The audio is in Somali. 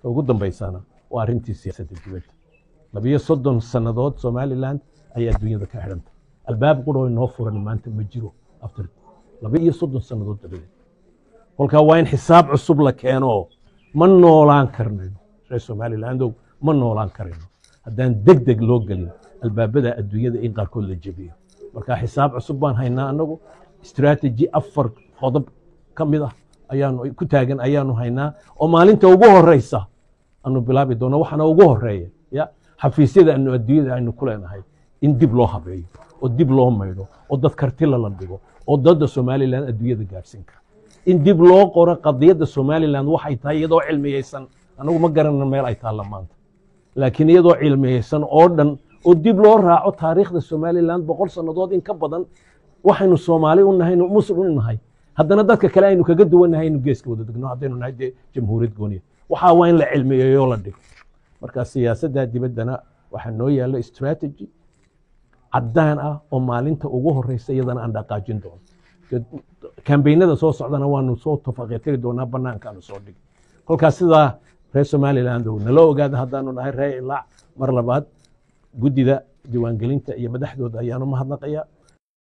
ugu dambaysana waa arrintii siyaasadda dibadda labiyo soddon sannadood somaliland ayaa adduunyada ka xidhanta albaab quroo inoo furan maanta ma jiro after laba iyo soddon sannadood dabadeed kolkaa waa in xisaab cusub la keeno ma noolaan karnayno reer somalilandow ma noolaan karayno haddaan deg deg loo gelin albaabada adduunyada in qaarkood la jebiyo marka xisaab cusub baan haynaa annagu strategy afar qodob ka mid ah ayaanu ku taagan ayaanu haynaa oo maalinta ugu horeysa aanu bilaabi doono waxaana ugu horeeya ya xafiisyada anu adduunyada aynu ku leenahay in dib loo habeeyo oo dib loo maydho oo dad kartila la dhigo oo dadda somalilan adduunyada gaadhsiin kara in dib loo qoro qadiyadda somalilan waxay tahay iyadoo cilmiyeysan anagu ma garanayno meel ay taalla maanta laakiin iyadoo cilmiyeysan oo dhan oo dib loo raaco taariikhda somalilan boqol sannadood in ka badan waxaynu soomaali u nahay muslim u nahay haddana dadka kale aynu kaga duwannahay inu geeska wada degno haddaynu nahay dee jamhuuriyad gooniya waxaa waa in la cilmiyeeyo la dhigo marka siyaasadda dibaddana waxaa noo yaalla strategy caddaan ah oo maalinta ugu horeysa iyadana aan dhaqaajin doono kambeynada soo socdana waanu soo tafaqetiri doonaa banaankaanu soo dhigi kolkaas sidaa reer somaliland ow nala ogaada haddaanu nahay reer ilaac mar labaad guddida diiwaangelinta iyo madaxdooda ayaanu mahadnaqayaa